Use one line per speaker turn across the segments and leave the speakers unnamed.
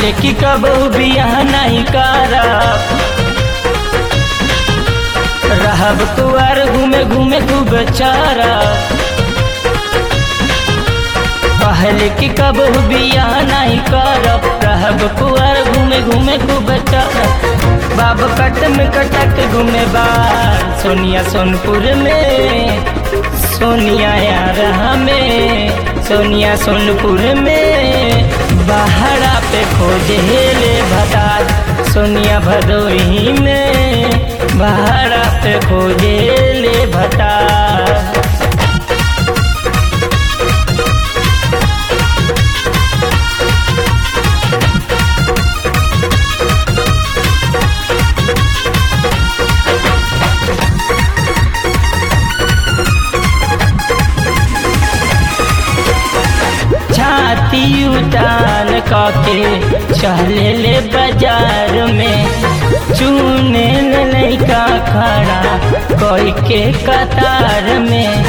कहले कि कब बियाह नहीं करब रहब कुआर घूमे घूमे खूब चारा कहले कि कब बियाह नहीं करब रहब कुआर घूमे घूमे खूब चारा बाब कट में कटक घूमे बार सोनिया सोनपुर में सोनिया यार हमें सोनिया सोनपुर में बहरा पे खोजे ले भदार सोनिया भदोही में बहरा पे खोजे ले भतार छाती उतान काके चले ले बाजार में चूने लड़का खड़ा कोई के कतार में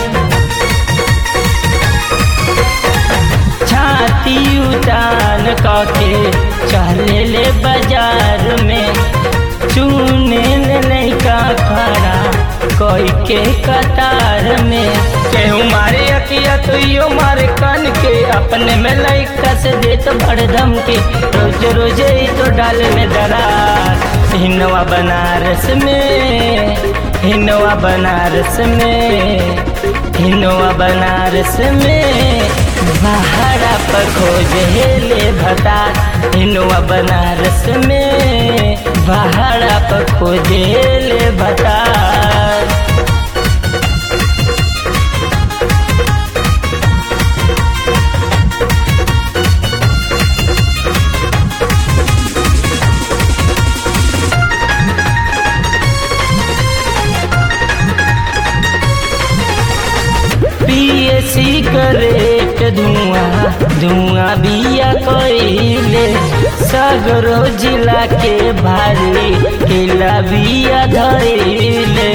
छाती उतान काके चले ले बाजार में चूने लड़का खड़ा कोई के कतार में केहू मारे अकिया तो यो मारे कान के अपने में लड़का से देत भड़दम के रोज रोज ही तो डाल में दरार हिनवा बनारस में हिनवा बनारस में हिनवा बनारस में बहरा पर खोज ले भता हिनवा बनारस में बहरा पर खोज ले भता पिए सिगरेट धुआं धुआं बिया कइले सगरो जिला के भारी किला बिया धइले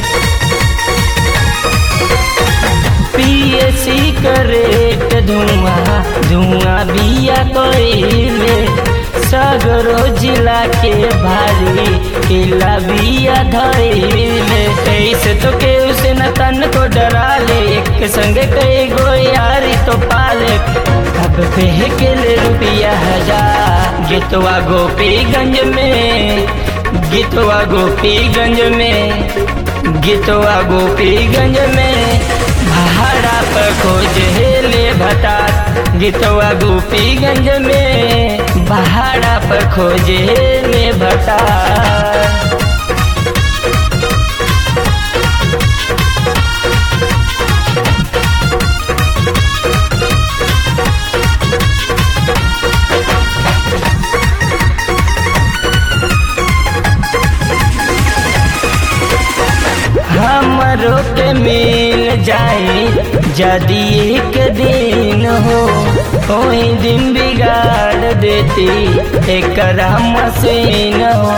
पिए सिगरेट धुआं धुआं बिया कइले सगरो जिला के भारी किला बिया धइले ऐसे तो के उसे न तन को डरा ले एक संग कई गो यारी तो पाले अब के ले रुपया हजार गीतवा गोपीगंज में गीतवा गोपीगंज में गीतवा गोपीगंज में भाड़ा पर खोज ले भता गीतवा गोपीगंज में भाड़ा पर खोज ले भता हमरो के मिल जाए यदि एक दिन हो कोई दिन बिगाड़ देती एक मशीन हो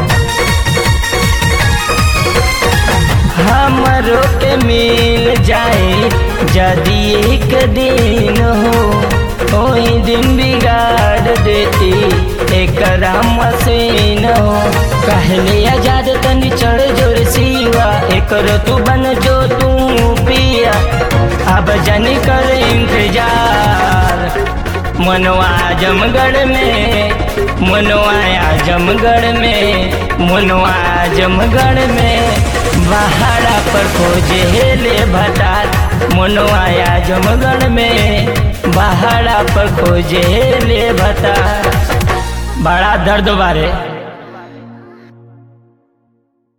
हमरो के मिल जाए यदि एक दिन हो कोई दिन बिगाड़ देती एक मशीन हो कहले आजाद तनी चढ़ जोर सीवा एक तू बन जो तू पिया अब जन कर इंतजार मनवा आजमगढ़ में मनवा आजमगढ़ में मनवा आजमगढ़ में बहारा पर खोजे ले भतार मनवा आजमगढ़ में बहारा पर खोजे ले भतार बड़ा दर्द बारे